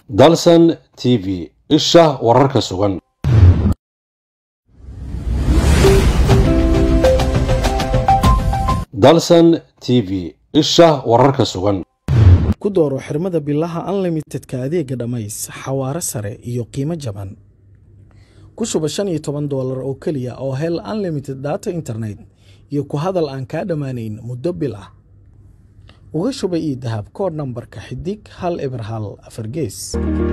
dalsan t v isha wararka sugan dalsan t v isha wararka sugan ku dooro xirmada bilaha unlimitedka adeega dhammays xawaare sare iyo qiimo jaban ku shuba shan iyo toban doolar oo keliya oo hel unlimited data internet iyo ku hadal aan kaa dhammaanayn muddo bil ah uga shuba io dahab kood nambarka xidig hal eber hal afar gees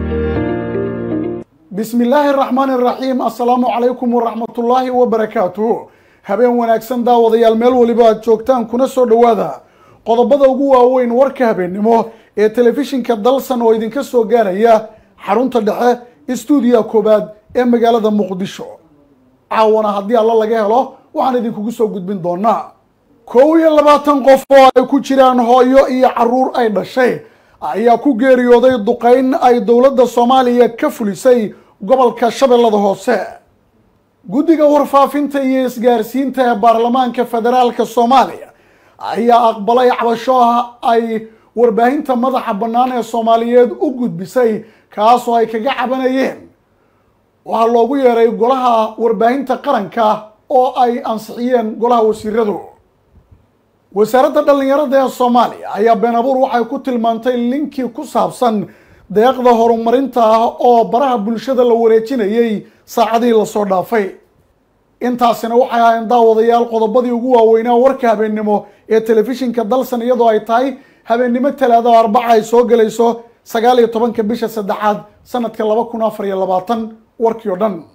bismi illaahi araxmaan iraxiim assalaamu calaykum waraxmatullaahi wabarakaatu habeen wanaagsan daawadayaal meel waliba aad joogtaan kuna soo dhowaada qodobada ugu waaweyn warka habeennimo ee telefishinka dalsan oo idinka soo gaaraya xarunta dhexe istuudiya koobaad ee magaalada muqdisho caawana haddii alla laga helo waxaan idinkugu soo gudbin doonaa kow iyo labaatan qof oo ay ku jiraan hooyo iyo caruur ay dhashay ayaa ku geeriyooday duqeyn ay dowladda soomaaliya ka fulisay gobolka shabeellada hoose guddiga warfaafinta iyo isgaarsiinta ee baarlamaanka federaalka soomaaliya ayaa aqbalay cabashoha ay warbaahinta madaxa bannaan ee soomaaliyeed u gudbisay kaasoo ay kaga cabanayeen waxaa loogu yeeray golaha warbaahinta qaranka oo ay ansixiyeen golaha wasiiradu wasaaradda dhallinyarada ee soomaaliya ayaa been abuur waxay ku tilmaantay linkii ku saabsan deeqda horumarinta ah oo baraha bulshada la wareejinayay saacadihii lasoo dhaafay intaasina waxay ahayn daawadayaal qodobadii ugu waaweynaa warka habeennimo ee telefishinka dalsan iyadoo ay tahay habeennimo talaada oo arbaca ay soo gelayso sagaal iyo tobanka bisha saddexaad sanadka laba kun afar iyo labaatan warkii o dhan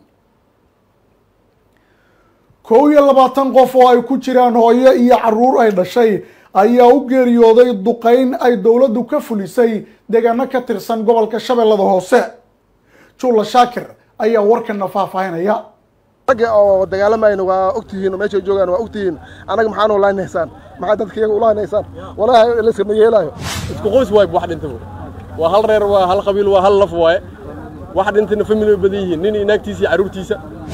kow iyo labaatan qof oo ay ku jiraan hooyo iyo caruur ay dhashay ayaa u geeriyooday duqeyn ay dowladdu ka fulisay deegaano ka tirsan gobolka shabeellada hoose juula shaakir ayaa warkana faahfaahinaya ragga oo dagaalamayna waa ogtihiin oo meeshay joogaan waa ogtihiin annaga maxaan u laanaysaan maxaa dadka iyaga u laanaysaan walaahi layskama yeelaayo isku qoys waay wax dhintaba waa hal reer waa hal qabiil waa hal laf waaye wax dhintayna family way badan yihiin nin inaagtiisa iyo carruurtiisa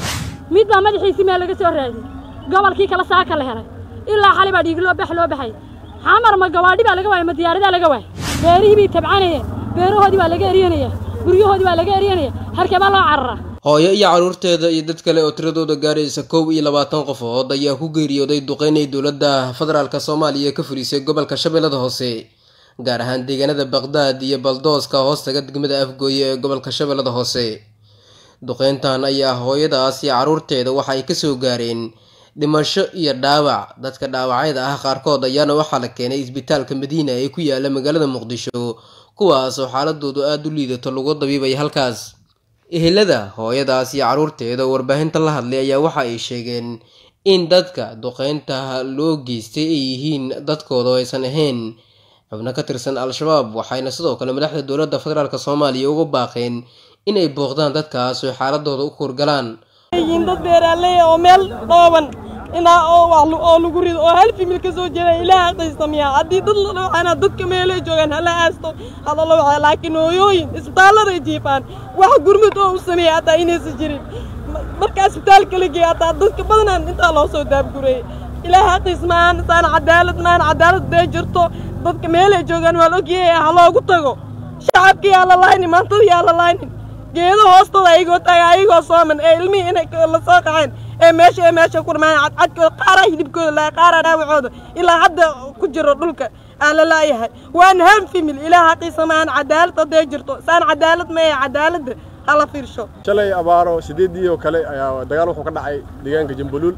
mid baa madaxiisii meel laga soo raadiyey gobolkii kale saaka la helay ilaa xali baa dhiig loo bax loo baxay xamar ma gawaadhi baa laga waayay ma diyaaradaa laga waayay beerihii bay tabcanayeen beerahoodii baa laga eryanaya guryahoodii baa laga eryanaya halkee baa loo cararaa hooyo iyo carruurteeda iyo dad kale oo tiradooda gaaraysa kow iyo labaatan qofood ayaa ku geeriyooday duqeynay dowladda federaalk soomaaliya ka fulisay gobolka shabeellada hoose gaar ahaan deegaanada baqdaad iyo baldooska hoostaga degmada afgooye ee gobolka shabeellada hoose duqeyntan ayaa hooyadaas iyo carruurteeda waxa ay kasoo gaareen dhimasho iyo dhaawac dadka dhaawacyada ah qaarkood ayaana waxaa la keenay isbitaalka madiina ee ku yaala magaalada muqdisho kuwaas oo xaaladoodu aada u liidato lagu dabiibay halkaas ehelada hooyadaas iyo carruurteeda oo warbaahinta la hadlay ayaa waxa ay sheegeen in dadka duqeynta loo geystay ay yihiin dadkooda oo aysan ahayn xubno ka tirsan al-shabaab waxayna sidoo kale madaxda dowladda federaalk soomaaliya uga baaqeen inay booqdaan dadkaas oo xaaladooda u kurgalaan yihiin dad beeraaley oo meel dhooban inaa oo wax oo lagu rido oo hal fimil ka soo jeeda ilaaha qaysamiya haddii dad la dhawacana dadka meelay joogaan hala aasto hada la waxa laakiin hooyooyin isbitaalladay jiifaan wax gurmud oo u sameeya hataa inaysan jirin marka isbitaalka la geeya hataa dadka badanaan intaa loo soo daabgurayay ilaaha qays maahan saan cadaalad maahan cadaalad dee jirto dadka meelay joogaan waa la ogyahay ha loogu tago shacabka yaa la laaynin maantada yaa la laaynin geedo hoostooda ayagoo taaga ayagoo sooman ee ilmihii inay la soo qaxeen ee meesha ee meesha ku dhamaan cadcadkooda qaaraa hilibkooda laa qaaraa dhaawacooda ilaa hadda ku jiro dhulka aan la laayahay waan han fimil ilaa haqiisa maahan cadaalad hadday jirto saan cadaalad ma ee cadaaladda hala fiirsho shalay abaaro sideedii oo kale ayaa dagaal wuxuu ka dhacay deegaanka jambuluul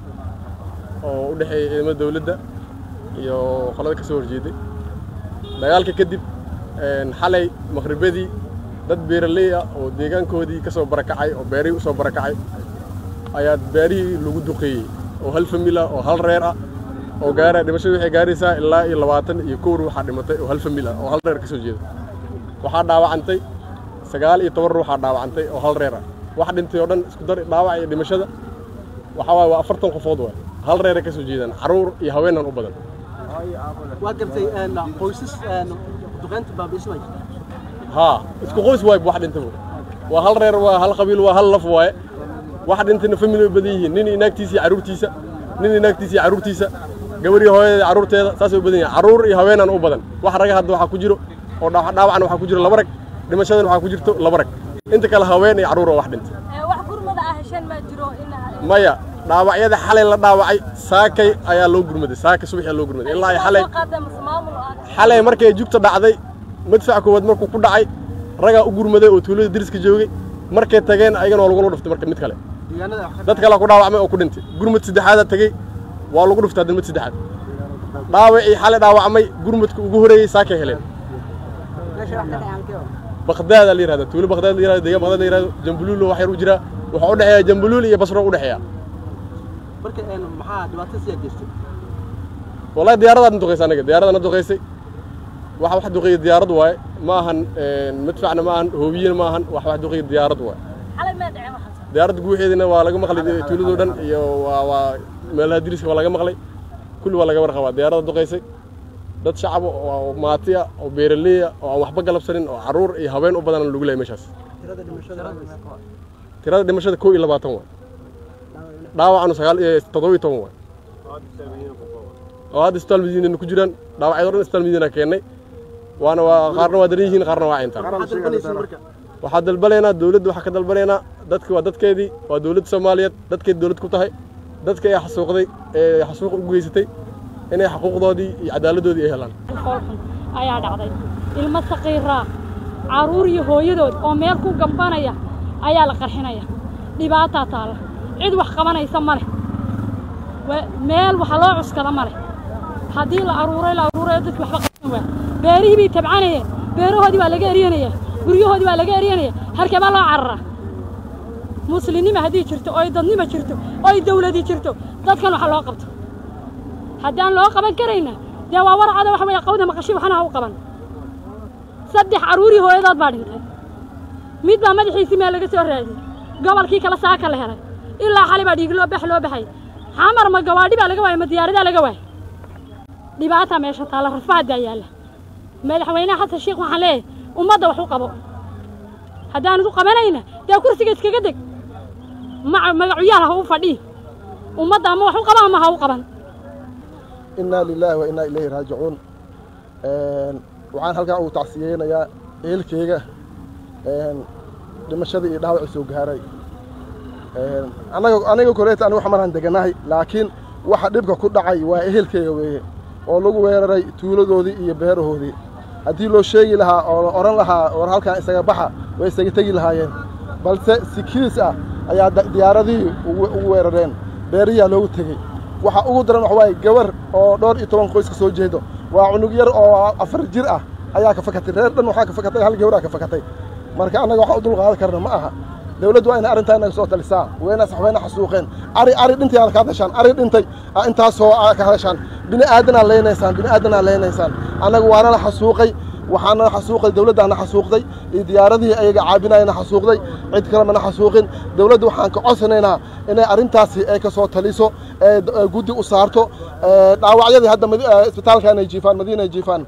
oo u dhexeeya ciidamada dawladda iyo qolada ka soo horjeeday dagaalka kadib xalay maqribadii dad beeraley ah oo deegaankoodii ka soo barakacay oo beerihii u soo barakacay ayaa beerihii lagu duqeeyey oo hal famil ah oo hal reer ah oo gaara dhimashadu waxay gaaraysaa ilaa iyo labaatan iyo kow ruuxaa dhimatay oo hal famil ah oo hal reer ka soo jeeda waxaa dhaawacantay sagaal iyo toban ruuxaa dhaawacantay oo hal reer ah wax dhintay oo dhan isku dar dhaawac iyo dhimashada waxaa waaye waa afartan qofood waay hal reeray ka soo jeedaan carruur iyo haweenan u badan waa gartay qoysas duqeynta baabiismay haa isku qoys waay wax dhintaba waa hal reer waa hal qabiil waa hal laf waaye wax dhintayna family way badan yihiin nin inaagtiisa iyo carruurtiisa nin inaagtiisa iyo carruurtiisa gabarii hooyada carruurteeda saasay u badan yihiin carruur iyo haweenan u badan wax raga hadda waxaa ku jiro oo dhaawacna waxaa ku jiro laba rag dhimashadan waxaa ku jirto laba rag inta kale haween iyo carruur oo wax dhintay wax gurmada ah hesheen ma jiro in maya dhaawacyada xalay la dhaawacay saakay ayaa loo gurmaday saakay subaxii loo gurmaday ilaa ay xalay xalay markay jugta dhacday madfac koowaad markuu ku dhacay ragaa u gurmaday oo tuulada deriska joogay markay tageen ayagana waa lagula dhuftay marka mid kale dad kale ku dhaawacmay oo ku dhintay gurmad saddexaada tegey waa lagu dhuftay hadda mid saddexaad dhaawacii xalay dhaawacmay gurmadka ugu horeeyey saakay heleen baqdaada la yirahda tuulo baqdaad la yirahdo deegaan baqdaad la yirahdo jambuluul wax yar u jira waxaa u dhexeeya jambuluul iyo basro u dhexeeya marka maxaa dhibaato siyaa jirtay wallahi diyaaradaadna duqaysay anaga diyaaradana duqaysay waxa wax duqeeya diyaarad waaye ma ahan madfacna ma ahan hoobiyena ma ahan wax wax duqeeya diyaarad waaye diyaaradda guuxeedina waa laga maqlay tuuladoo dhan iyo waa waa meelaha diriska waa laga maqlay kulli waa laga warqabaa diyaaradda duqaysay dad shacab oo maati ah oo beeraley ah oo aan waxba galabsanin oo carruur iyo haween u badan lagu leeyahay meeshaas tirada dhimashada kow iyo labaatan waay dhaawacanu sagaal iyo toddoba iyo toban waay oo hadda isbitaal madiinana ku jiraan dhaawacyada o dhan isbitaal madiina keennay waana waa qaarna waa daran yihiin qaarna waa cintaan waxaa dalbanaynaa dowladda waxaa ka dalbanaynaa dadki waa dadkeedii waa dowladda soomaaliyeed dadkeedi dowlad ku tahay dadka ee xasuuqday ee xasuuq u geysatay inay xuquuqdoodii iyo cadaaladdoodii ay helaan foolxun ayaa dhacday ilmo saqiiraa carruur iyo hooyadood oo meel ku gambanaya ayaa la qarxinaya dhibaataa taalla cid wax qabanaysa ma leh meel waxa loo cuskada ma leh haddii la aruuray la aruurayo dadki waxba qaban waa beerihii bay tabcanayeen beerahoodii waa laga eryanaya guryahoodii waa laga eryanaya harkebaa loo cararaa muslimnima haddii jirto oy dadnima jirto oy dawladi jirto dadkan waxa loo qabto haddaan loo qaban karayna dee waa warcada waxa weeye qawda maqashi waxna ha u qaban saddex carruurii hooyadood baa dhintay mid baa madaxiisii meel laga soo raadiyey gobolkii kale saaka la helay ilaa xali baa dhiig loo bax loo baxay xamar ma gawaadhi baa laga waayay ma diyaaradaa laga waayay dhibaataa meesha taalla rafaaddaa yaalla madaxweynaha xasan sheekh waxaan leeyahay ummadda wax u qabo haddaanad u qabanayna dee kursiga iskaga deg magacuyaal ha u fadhii ummadda ama wax u qaba ama ha u qaban inaa lilaahi wa innaa ilayhi raajicuun waxaan halkan ugu tacsiyeynayaa ehelkeyga dhimashadii iyo dhaawacii soo gaaray anaga aniga koleeta aniga wax maraan deganahay laakiin waxa dhibka ku dhacay waa ehelkeyga weeye oo lagu weeraray tuuladoodii iyo beerahoodii haddii loo sheegi lahaa oo la odhan lahaa war halkan isaga baxa way isaga tegi lahaayeen balse si kiis ah ayaa diyaaradihii ugu weerareen beeriyaa loogu tegey waxa ugu daran wax waaye gabar oo dhowr iyo toban qoys ka soo jeedo waa cunug yar oo afar jir ah ayaa ka fakatay reer dhan waxaa ka fakatay hal gabraa ka fakatay marka annaga waxaan u dulqaadan karna ma aha dawladdu waa inay arrintaa inaga soo talisaa wayna saxwayna xasuuqeen ari ari dhintay aad ka hadashaan ari dhintay intaasoo ka hadashaan bini aadanaa leynaysaan bini aadanaa leynaysaan annaga waana la xasuuqay waxaana xasuuqay dawladdaana xasuuqday iyo diyaaradihii ayaga caabinayana xasuuqday cid kalemana xasuuqin dawladda waxaan ka codsanaynaa inay arrintaasi ay ka soo taliso ee guddi u saarto dhaawacyadii hadda isbitaalkan ay jiifaan madiina ay jiifaan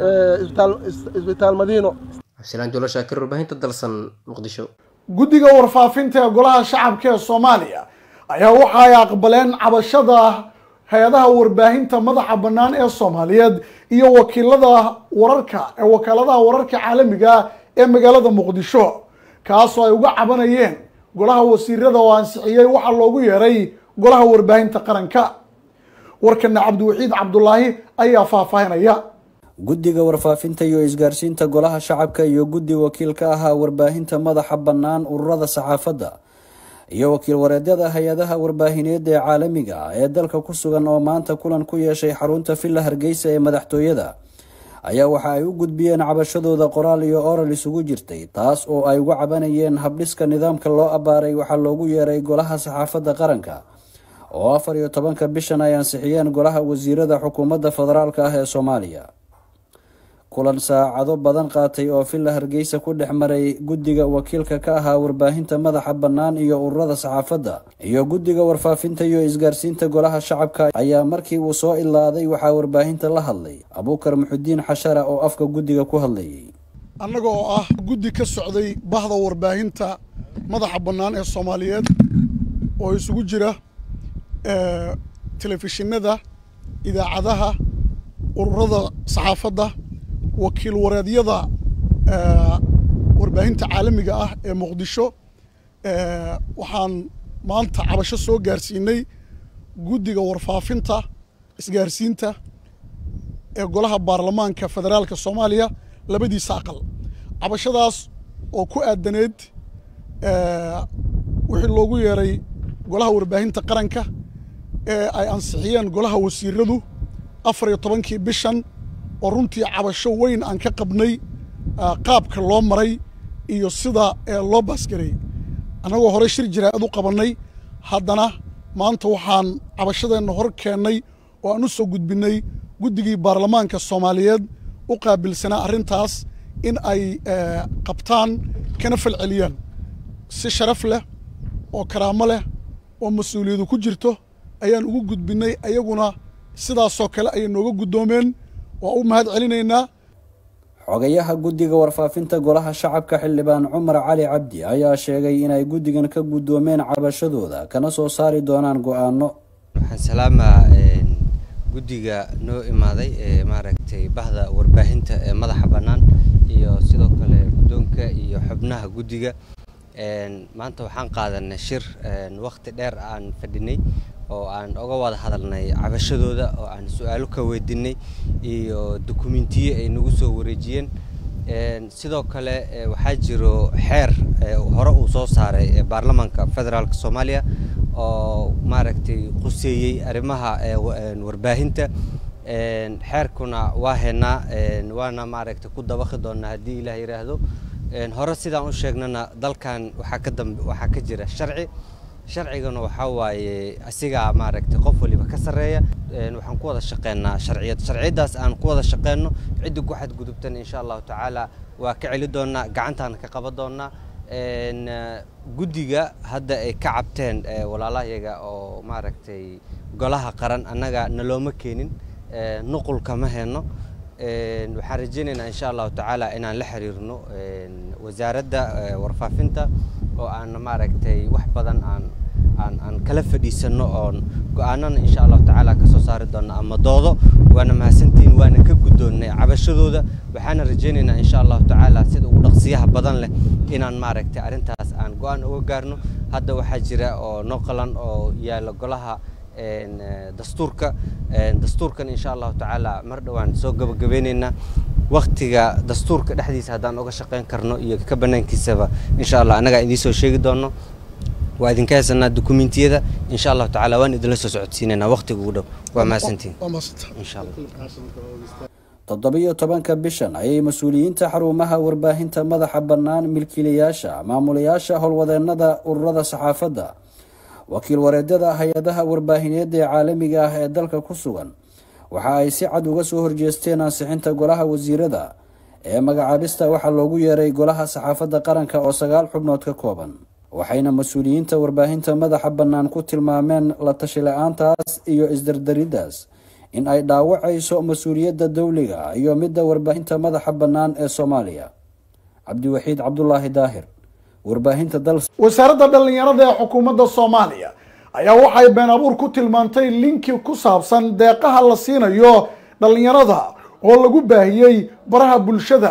isbitaal madiino xabsilaan jolo shaakir warbaahinta dalsan muqdisho guddiga warfaafinta ee golaha shacabka ee soomaaliya ayaa waxa ay aqbaleen cabashada hay-adaha warbaahinta madaxa bannaan ee soomaaliyeed iyo wakiilada wararka ee wakaaladaha wararka caalamiga ee magaalada muqdisho kaasoo ay uga cabanayeen golaha wasiirada oo ansixiyey waxaa loogu yeeray golaha warbaahinta qaranka warkana cabdiwaxiid cabdulaahi ayaa faahfaahinaya guddiga warfaafinta iyo isgaarsiinta golaha shacabka iyo guddi wakiil ka ahaa warbaahinta madaxa bannaan ururada saxaafadda iyo wakiil wareedyada hay-adaha warbaahineed ee caalamiga ah ee dalka ku sugan oo maanta kulan ku yeeshay xarunta villa hargeysa ee madaxtooyada ayaa waxa ay u gudbiyeen cabashadooda qoraal iyo oral isugu jirtay taas oo ay uga cabanayeen habdhiska nidaamka loo abbaaray waxaa loogu yeeray golaha saxaafadda qaranka oo afar iyo tobanka bishan ay ansixiyeen golaha wasiirada xukuumadda federaalk ah ee soomaaliya kulan saacado badan qaatay oo villa hargeysa ku dhex maray guddiga wakiilka ka ahaa warbaahinta madaxa bannaan iyo ururada saxaafadda iyo guddiga warfaafinta iyo isgaarsiinta golaha shacabka ayaa markii uu soo ilaaday waxaa warbaahinta la hadlay abuukar muxudiin xashara oo afka guddiga ku hadlayay annaga oo ah guddi ka socday bahda warbaahinta madaxa bannaan ee soomaaliyeed oo isugu jira telefishinada idaacadaha ururada saxaafadda wakiil wareedyada warbaahinta caalamiga ah ee muqdisho waxaan maanta cabasho soo gaarsiinay guddiga warfaafinta isgaarsiinta ee golaha baarlamaanka federaalka soomaaliya labadiisa aqal cabashadaas oo ku aadaneed wixii loogu yeeray golaha warbaahinta qaranka ee ay ansixiyeen golaha wasiiradu afar iyo tobankii bishan oo runtii cabasho weyn aan ka qabnay qaabka loo maray iyo sida loo baasgareeyey annagoo hore shir jaraa'id u qabannay haddana maanta waxaan cabashadeenna hor keennay oo aan u soo gudbinnay guddigii baarlamaanka soomaaliyeed u qaabilsanaa arrintaas in ay qabtaan kana falceliyaan si sharaf leh oo karaamo leh oo mas-uuliyadu ku jirto ayaan ugu gudbinnay ayaguna sidaasoo kale ayay nooga guddoomeen waa u mahad celinaynaa xogayaha guddiga warfaafinta golaha shacabka xildhibaan cumar cali cabdi ayaa sheegay inay guddigan ka guddoomeen cabashadooda kana soo saari doonaan go-aano waxaan salaamaa guddiga noo imaaday ee maaragtay bahda warbaahinta ee madaxa bannaan iyo sidoo kale guddoonka iyo xubnaha guddiga maanta waxaan qaadanay shir wakhti dheer aan fadhinay oo aan oga wada hadalnay cabashadooda oo aan su-aalo ka weydiinay iyo dukumentiyo ay nagu soo wareejiyeen sidoo kale waxaa jiro xeer hore uu soo saaray baarlamaanka federaalk soomaaliya oo maaragtay quseeyey arrimaha warbaahinta xeerkuna waa haynaa waana maaragtay ku dabaqi doonaa haddii ilaah yidhaahdo hore sidaan u sheegnana dalkan waxaa ka dambe waxaa ka jira sharci sharcigana waxaa waaye asigaa maaragtay qof waliba ka sarreeya waxaan ku wada shaqeynaa sharciyad sharciyaddaas aan ku wada shaqeyno ciddi ku xadgudubtan insha allahu tacaala waa ka celi doonaa gacantaana ka qaban doonaa guddiga hadda ay ka cabteen walaalahayaga oo maaragtay golaha qaran annaga nalooma keenin nuqulka ma heyno waxaan rajeynaynaa insha allahu tacaala inaan la xiriirno wasaaradda warfaafinta oo aan maaragtay wax badan aan aan aan kala fadhiisano oon go-aanana insha allahu tacaala kasoo saari doona ama doodo waana mahadsantihiin waana ka guddoonnay cabashadooda waxaana rajeynaynaa insha allahu tacaala sida ugu dhaqsiyaha badan leh inaan maaragtay arrintaas aan go-aan uga gaarno hadda waxaa jira oo noo qalan oo yaalla golaha dastuurka dastuurkan insha allahu tacaala mar dhowaan soo gabagabeyneynaa waktiga dastuurka dhexdiisa haddaan uga shaqeyn karno iyo ka banaankiisaba insha allah annagaa idiin soo sheegi doono waa idinka haysanaa dukumentiyada insha allahu tacaala waan idinla soo socodsiinaynaa waktiga ugu dhow waa mahadsantihin insha allah toddobiyo tobanka bishan ayay mas-uuliyiinta xarumaha warbaahinta madaxa bannaan milkiilayaasha maamulayaasha howlwadeennada ururada saxaafadda wakiil wareedyada hay-adaha warbaahineed ee caalamiga ah ee dalka ku sugan waxa ay si cad uga soo horjeesteen ansixinta golaha wasiirada ee magacaabista waxaa loogu yeeray golaha saxaafadda qaranka oo sagaal xubnood ka kooban waxayna mas-uuliyiinta warbaahinta madaxa bannaan ku tilmaameen la tashi la-aantaas iyo isdardariddaas in ay dhaawacayso mas-uuliyadda dowliga iyo midda warbaahinta madaxa bannaan ee soomaaliya cabdiwaxiid cabdulaahi daahir warbaahinta dal wasaaradda dhallinyarada ee xukuumadda soomaaliya ayaa waxay been abuur ku tilmaantay linki ku saabsan deeqaha la siinayo dhallinyarada oo lagu baahiyey baraha bulshada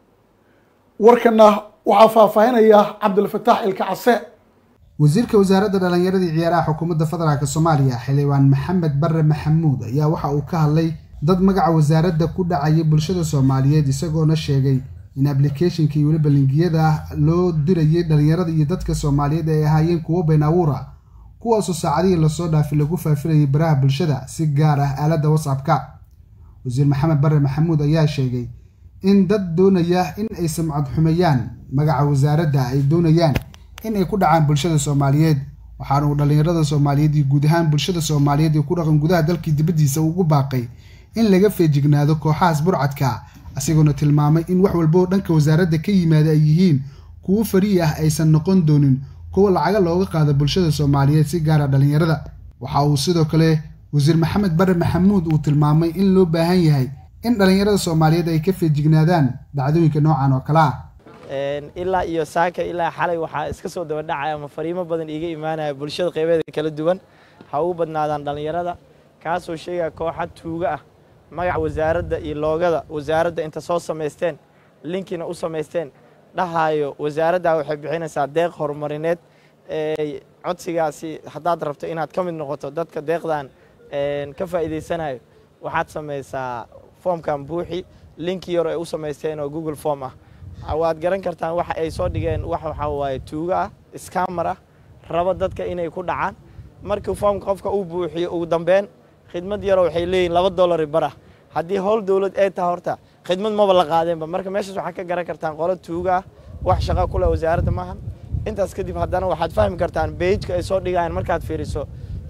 warkana waxaa faahfaahinaya cabdilfataax ilka case wasiirka wasaaradda dhallinyarada iyo ciyaaraha xukuumadda federaalk soomaaliya xildhibaan maxamed bare maxamuud ayaa waxa uu ka hadlay dad magaca wasaaradda ku dhacaya bulshada soomaaliyeed isagoona sheegay in ablicathonka iyo weliba lingiyada loo dirayay dhallinyarada iyo dadka soomaaliyeed ay ahaayeen kuwo been abuura kuwaasoo saacadihii lasoo dhaafay lagu faafinayay baraha bulshada si gaar ah aaladda whatsappka wasiir maxamed bare maxamuud ayaa sheegay in dad doonaya in ay samcad xumeeyaan magaca wasaaradda ay doonayaan in ay ku dhacaan bulshada soomaaliyeed waxaana uu dhallinyarada soomaaliyeed iyo guud ahaan bulshada soomaaliyeed ee ku dhaqan gudaha dalkii dibaddiisa ugu baaqay in laga feejignaado kooxahaas burcadka isagoona tilmaamay in wax walba oo dhanka wasaaradda ka yimaada ay yihiin kuwo fari'i ah aysan noqon doonin kuwa lacaga looga qaado bulshada soomaaliyeed si gaara dhallinyarada waxa uu sidoo kale wasiir maxamed bare maxamuud uu tilmaamay in loo baahan yahay in dhallinyarada soomaaliyeed ay ka feejignaadaan dhacdooyinka noocan oo kale ah ilaa iyo saaka ilaa xalay waxaa iska soo daba dhacaya ama fariimo badan iiga imaanaya bulshada qaybeeda kala duwan ha ugu badnaadaan dhallinyarada kaasoo sheegaya kooxa tuuga ah magaca wasaaradda iyo loogada wasaaradda inta soo samaysteen linkina u samaysteen dhahayo wasaaradda waxay bixinaysaa deeq horumarineed ee codsigaasi haddaad rabto inaad ka mid noqoto dadka deeqdan ka faa'iidaysanayo waxaad samaysaa foomkan buuxi linki yar ay u samaysteen oo google form ah waad garan kartaan waxa ay soo dhigeen wax waxaa waaye tuugo ah scammer ah rabo dadka inay ku dhacaan markii foomka qofka uu buuxiyo ugu dambeyn khidmad yaroo waxay leeyihin laba dollari bara haddii howl dowlad ay tahay horta khidmad maba la qaadeenba marka meeshaas waxaad ka garan kartaan qolo tuuga ah wax shaqo kule wasaaradda maahan intaas kadib haddana waxaad fahmi kartaan beijka ay soo dhigayaan markaad fiiriso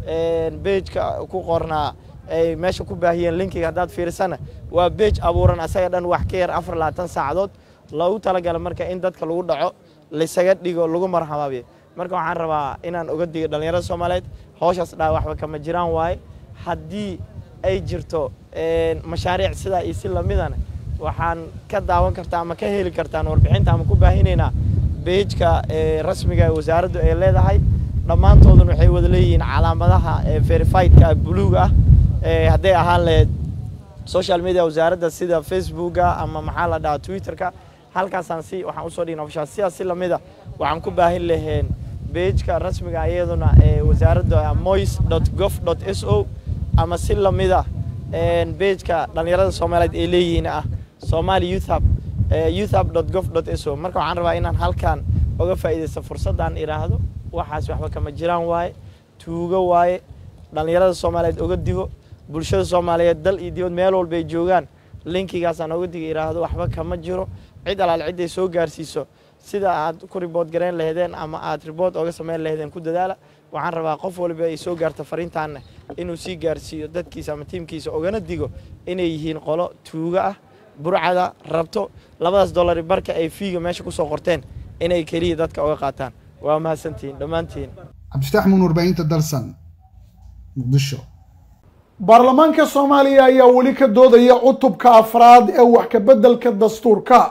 beijka ku qornaa ay meesha ku baahiyeen linkiga haddaad fiirisana waa beij abuuran asaga dhan wax ka yar afar labaatan saacadood loogu talagala marka in dadka lagu dhaco laysaga dhigo lagu marxabaabiyo marka waxaan rabaa inaan oga digo dhallinyarada soomaaliyeed howshaas dhaa waxba kama jiraan waaye haddii ay jirto mashaariic sidaa iyo si lamidana waxaan ka daawan kartaa ama ka heli kartaan warbixinta ama ku baahinaynaa beijka rasmiga ee wasaaraddu ay leedahay dhammaantooduna waxay wada leeyihiin calaamadaha verifiedka buluuga ah hadday ahaan lahayd social media wasaaradda sida facebooka ama maxaa la dhahaa twitterka halkaasaan si waxaan usoo dhigna ofishaal sidaas si lamida waxaan ku baahin laheen beijka rasmiga iyaduna ee wasaaradda mois gov s o ama si lamida beijka dhallinyarada soomaaliyeed ay leeyihiin ah somali youthhub youthhub gov s o marka waxaan rabaa inaan halkan oga faa'iidaysto fursaddan idhaahdo waxaas waxba kama jiraan waaye tuugo waaye dhallinyarada soomaaliyeed oga digo bulshada soomaaliyeed dal iyo dibad meel walba ay joogaan linkigaasaan oga diga idhaahdo waxba kama jiro cid alaal cidday soo gaarsiiso sida aad ku ribood garayn laheedeen ama aad ribood oga samayn laheedeen ku dadaala waxaan rabaa qof walba ay soo gaarto fariintaanna inuu sii gaarsiiyo dadkiisa ama tiimkiisa ogana digo inay yihiin qolo tuugo ah burcada rabto labadaas dollari barka ay fiiga meesha kusoo qorteen inay keliya dadka oga qaataan waa mahadsantihiin dhammaantiin cabdifatax muun warbaahinta dalsan muqdisho baarlamaanka soomaaliya ayaa weli ka doodaya cutubka afraad ee wax ka beddelka dastuurka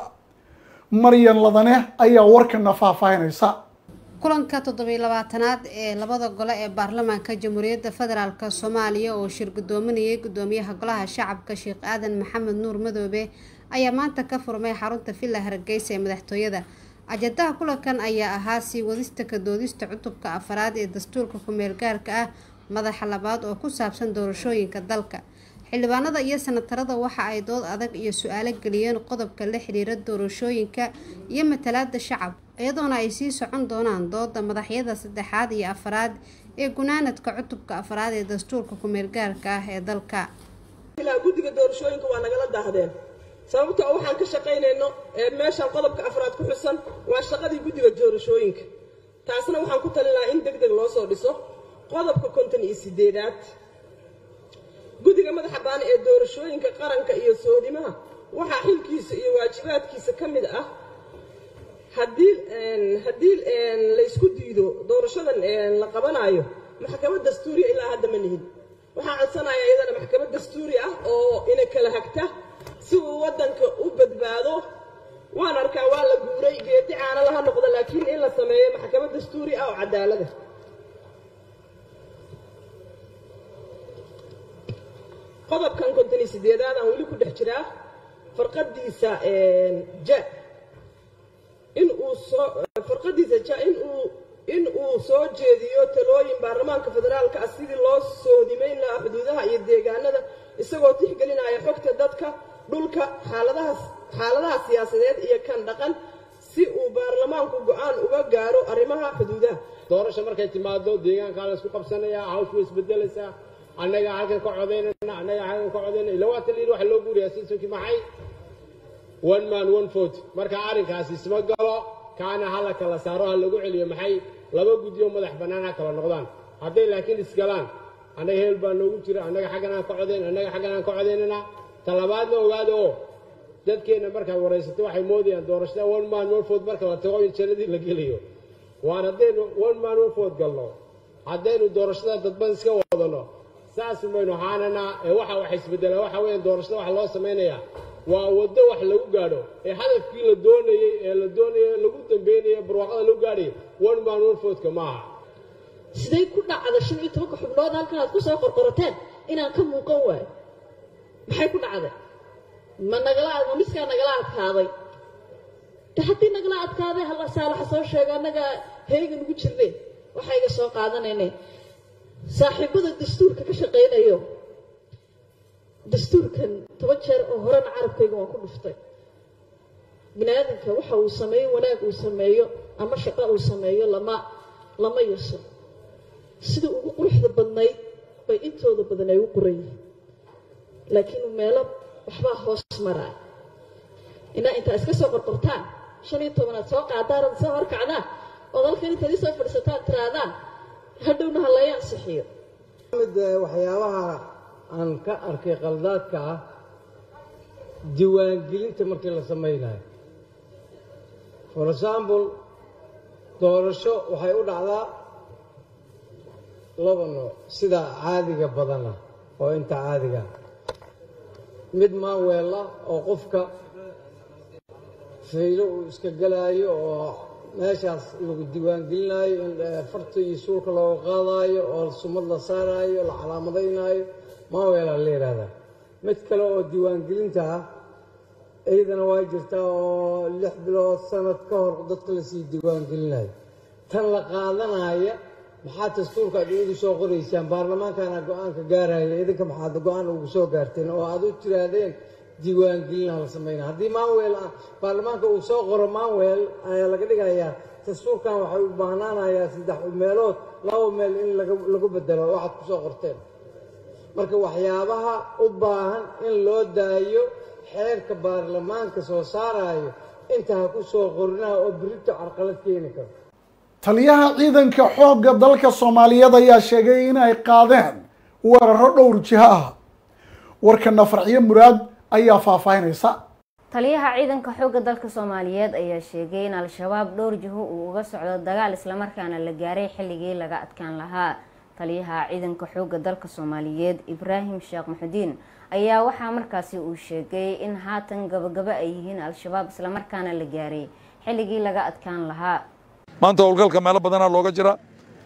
maryan ladane ayaa warkana faahfaahinaysa kulanka toddobiyo labaatanaad ee labada gole ee baarlamaanka jamhuuriyadda federaalk soomaaliya oo shir gudoominayay gudoomiyaha golaha shacabka sheekh aadan maxamed nuur madoobe ayaa maanta ka furmay xarunta villa hargeysa ee madaxtooyada ajadaha kulankan ayaa ahaa sii wadista ka doodista cutubka afraad ee dastuurka ku-meel gaarka ah madaxa labaad oo ku saabsan doorashooyinka dalka xildhibaanada iyo sanatarada waxa ay dood adag iyo su-aalo geliyeen qodobka la xiriira doorashooyinka iyo matalaada shacab iyadoona ay sii socon doonaan dooda madaxyada saddexaad iyo afraad ee gunaanadka cutubka afraad ee dastuurka ku-meelgaarka ah ee dalka guddiga doorashooyinka waa nagala daahdeen sababta oo waxaan ka shaqaynayno ee meeshan qodobka afraad ku xusan waa shaqadii guddiga doorashooyinka taasna waxaan ku talin lahaa in deg deg loo soo dhiso qodobka konton iyo sideedaad guddiga madaxa baan ee doorashooyinka qaranka iyo soodimaha waxaa xilkiisa iyo waajibaadkiisa ka mid ah haddii haddii laysku diido doorashadan la qabanayo maxkamad dastuuriya ilaa hadda ma lihin waxaa codsanaya iyadana maxkamad dastuuri ah oo ina kala hagta si uu waddanka u badbaado waan arkaa waa la guuray geedi caana laha noqdo laakiin in la sameeyo maxkamad dastuuri ah oo cadaalada qodobkan konton iyo sideedaad aan weli ku dhex jiraa farqadiisa ja in uu soo farqadiisa ja in uu in uu soo jeediyo talooyin baarlamaanka federaalka ah sidii loo soodimayn lahaa xuduudaha iyo deegaanada isagoo tixgelinaya xogta dadka dhulka xaaladahaas xaaladaha siyaasadeed iyo kan dhaqan si uu baarlamaanku go-aan uga gaaro arrimaha xuduudaha doorasho markay timaado deegaankaa la isku qabsanayaa hawshu way isbedelaysaa annaga halkan ka codaynayna annaga halkan ka codaynayna ila waa taliin waxa loo guuriyaa sisonkii maxay one man one vote marka arrinkaasi isma galo kaana hala kala saaro ha lagu celiyo maxay laba guddiyo madax bannaan ha kala noqdaan hadday laakiin isgalaan annaga heel baa noogu jira annaga xaggan aan ka codayn annaga xaggan aan ka codaynana talabaadna ogaada oo dadkeenna markaad waraysato waxay moodayaan doorashada one man one vote marka la tago in jannadii la gelayo waan haddaynu one man one vote galno haddaynu doorashada dadban iska wadano saas maynu ahaananaa ee waxa wax isbedelaa waxa weeyaan doorashada waxa loo samaynayaa waa waddo wax lagu gaadho ee hadafkii la doonayey ee la doonayay lagu dambeynaya barwaaqada lagu gaadhayo one man one vote-ka maaha siday ku dhacda shan iyo tobanka xubnood halkan aad ku soo qorqorateen inaan ka muuqan waayo maxay ku dhacday ma nagala ma miskaa nagala adkaaday de haddii nagala adkaaday hala saalaxa soo sheega annaga heegan ugu jirne waxayga soo qaadanayne saaxiibada dastuurka ka shaqaynayo dastuurkan toban jeer oo horena carabkayga waan ku dhuftay bini aadamka waxa uu sameeyo wanaag uu sameeyo ama shaqo uu sameeyo lama lama yaso sida ugu quruxda badnayd bay intooda badan ay u qoran yihiin laakiin meelo waxbaa hoos maraa inaa intaa iska soo qorqortaan shan iyo tobanaad soo qaadaan soo horkacdaan ood halkan intaad isoo fadhiisataan tiraadaan hadhowna ha laga ansixiyo mid waxyaabaha aan ka arkay qaldaadka ah diiwaangelinta markii la samaynayo for example doorasho waxay u dhacdaa laba nooc sida caadiga badana oo inta caadiga mid maanweel ah oo qofka faylo uu iska gelaayo oo meeshaas lagu diiwaangelinaayo in farta iyo suulka looga qaadaayo oo sumad la saaraayo la calaamadaynaayo maanweelaa la yidhaahdaa mid kale oo diiwaangelinta ah iyadana waa jirtaa oo lix bilood sanad ka hor dadka lasii diiwaangelinayo tan la qaadanaya maxaa dastuurka aad iigu soo qoraysaan baarlamaankana go-aanka gaaraya idinka maxaad go-aan ugu soo gaarteen oo aad u tiraahdeen diiwaangelinaha la samayna haddii maanweel baarlamaanka uu soo qoro maanweel ayaa laga dhigayaa dastuurkan waxay u baahnaanayaa saddex meelood laba meel in lagu bedelo waxaad ku soo qorteen marka waxyaabaha u baahan in loo daayo xeerka baarlamaanka soo saarayo inta ha ku soo qorinaha oo berito carqalad keeni karo taliyaha ciidanka xoogga dalka soomaaliyeed ayaa sheegay in ay qaadeen weeraro dhowr jiho ah warkana farxiyo muraad ayaa faahfaahinaysa taliyaha ciidanka xoogga dalka soomaaliyeed ayaa sheegay in al-shabaab dhowr jiho uu uga socdo dagaal islamarkaana la gaaray xilligii laga adkaan lahaa taliyaha ciidanka xoogga dalka soomaaliyeed ibraahim sheekh maxudiin ayaa waxaa markaasi uu sheegay in haatan gabagabo ay yihiin al-shabaab islamarkaana la gaaray xilligii laga adkaan lahaa maanta howlgalka meelo badanaa looga jira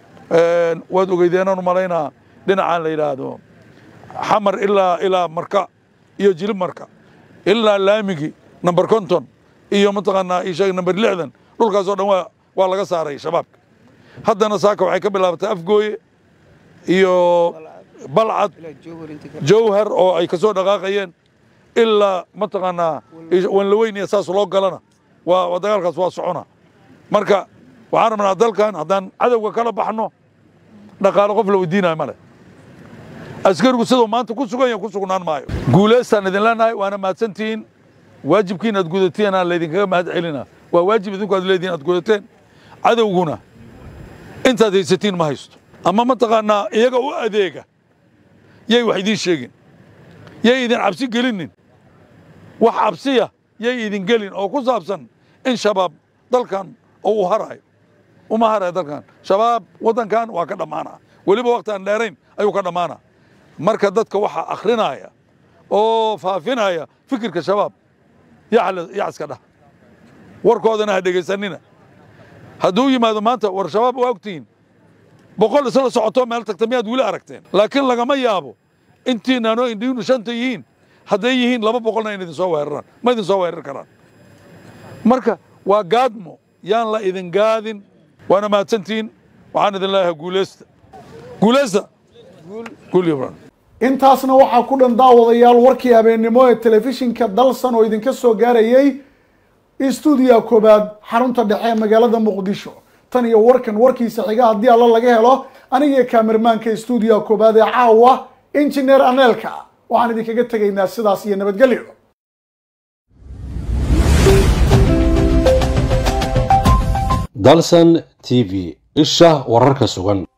waad ogeydeenaan u malaynaa dhinacaan la yidhaahdo xamar ilaa ilaa marka iyo jilib marka ilaa laamigi number konton iyo mataqaanaa isheeg number lixdan dhulkaasoo dhan waa waa laga saaray shabaabka haddana saaka waxay ka bilaabatay afgooye iyo balcad jawhar oo ay kasoo dhaqaaqayeen ilaa mataqaanaa wanlaweyn iyo saas loo galana waa dagaalkaas waa socona marka waxaan rabnaa dalkan haddaan cadowga kala baxno dhaqaalo qof la weydiinayo male askarigu siduu maanta ku sugan yahay ku sugnaan maayo guulaystaan idin leenahay waana mahadsantihiin waajibkiin aad gudateen aan laydinkaga mahad celina waa waajib idinku aad leedihin aad gudateen cadowguna intaad haysatiin ma haysto ama mataqaanaa iyaga u adeega yay wax idiin sheegin yay idin cabsi gelinin wax cabsiya yay idin gelin oo ku saabsan in shabaab dalkan oo uu harayo uma harayo dalkan shabaab waddankan waa ka dhammaana weliba waqti aan dheerayn ayuu ka dhammaana marka dadka waxaa akhrinaya oo faafinaya fikirka shabaab yacaska dhah warkoodana ha dhegaysanina hadduu yimaado maanta war shabaab waa ogtihiin boqol isla socoto meel tagta miyaad weli aragteen laakiin lagama yaabo intiinaanoo indhiinu shanta yihiin hadday yihiin laba boqolna in idin soo weeraraan ma idin soo weerar karaan marka waa gaadmo yaan la idin gaadin waana mahadsantihiin waxaan idin leeyahay guuleysta guuleysta guul iyo brand intaasna waxaa ku dhan daawadayaal warkii habeennimo ee telefishinka dalsan oo idinka soo gaarayay stuudiya koobaad xarunta dhexe ee magaalada muqdisho tan iyo warkan warkiisa xiga haddii alla laga helo aniga kaamirmaanka stuudiya koobaad ee caawa injineer aneelka waxaan idinkaga tegaynaa sidaas iyo nabadgelyo dalsan t v isha wararka sugan